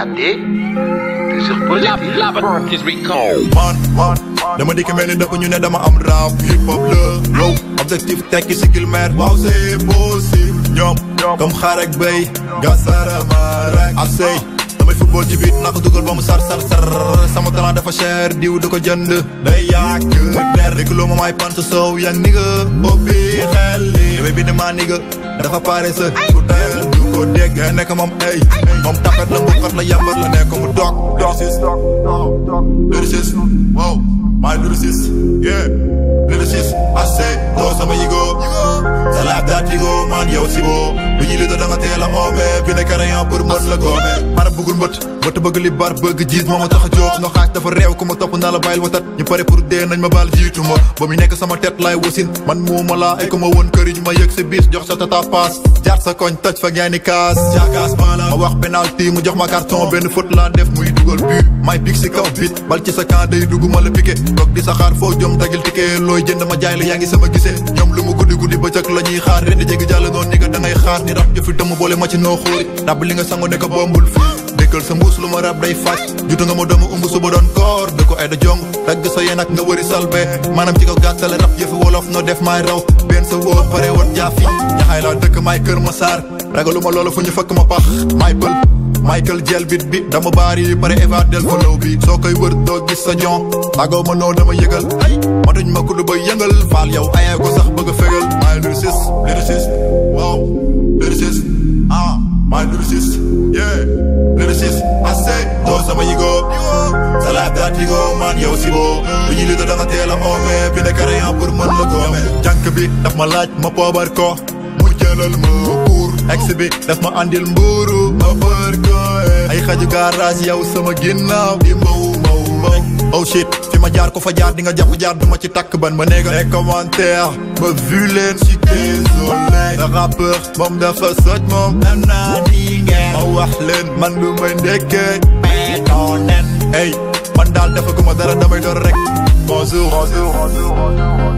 capté toujours positif. La burn is recall. man man dama dikk mel ni dëkk ñu ne dama am rap hip hop la low objectif tekki si kilmer waaw c'est possible ñoom comme xaar ak béy gasarama rek ak sey damay football ci biit naa ko dugal ba mu sar sar sar sama talent dafa cher diw du ko jënd day yàq der déggloo ma may pant sow yang ni nga boppi xel li damay bind maa ni nga dafa pare sa ku teel du ko dégg nekk moom ay moom tapet la mbukat la yambar la nekk mu dog dog lyricist wow my lyricist yeah lyricist I say doo sama yigo sa laaf daat yigo man yow si boo bu ñu li da nga teel a oome bi ne carayan pour mën la goome mara bëggul mbët mbët bëgg li bar bëgg jiis moo ma tax a jóg no xaaj dafa réew ku ma topp naa la bàyyil watat ñu pare pour dee nañ ma baal jiitu ma ba mu nekk sama tet laay wasin man muuma laa ay ko ma woon këriñ ma yëg sa bis jox sa tata paas jaar sa koñ toj fa gaani kaas jaakaas bala ma wax penalty mu jox ma carton benn faute laa def muy dugal but may pig si kaw bit bal ci sa camp day dugg ma la piqué toog di sa xaar foo jom dagil ticket looy jënd ma jaay la yaa ngi sama gisee ñoom lu mu guddi guddi bëccëg la ñuy xaar ren di jéggi jàll noonu ni nga da ngay xaar ni rab jëfi dëmm boole ma ci noo xóori rab li nga sango ne ko bombul fii dëkkal sa mbuus lu ma rab day faj jutu nga ma doomu umb suba doon koor da ko ay da jong dagg sa yéen ak nga wëri salbe maanaam ci ko gàttale rab yëfi wolof noo def maay raw benn sa wóor pare woon jaafi ñaxaay laa dëkk maay kër ma saar ragalu ma loolu fu ñu fëkk ma pax maay pël Michael jël bit bi dama baari pare eva del follow bi soo koy wër doo gis sa jon tàggoo ma noo dama yëgal ay ma duñ ma kudd ba yëngal faal yow ayee ko sax bëgg a fegal maay lyricist lyricist wow lyricist ah maay lyricist yeah lyricist I say doo sama yigo sa laaf daat yigo man yow si boo bu ñu li da nga teel a oome bi ne carayan pour mën la goome jànk bi daf ma laaj ma poobar ko mu jëlal ma pour ex bi daf ma andil mbuuru ma bër ko ay xaju garage yow sama ginnaaw di mbaw mbaw mbaw oh shit fi ma jaar ko fa jaar di nga jàpp jaar duma ci takk ban ma néega les commentaires ma vu leen ci désolé le rappeur moom dafa soj moom am naa di ngeen ma wax leen man lu may ndekkee meetoo nen hey man daal dafa guma dara damay door rek bonjour bonjour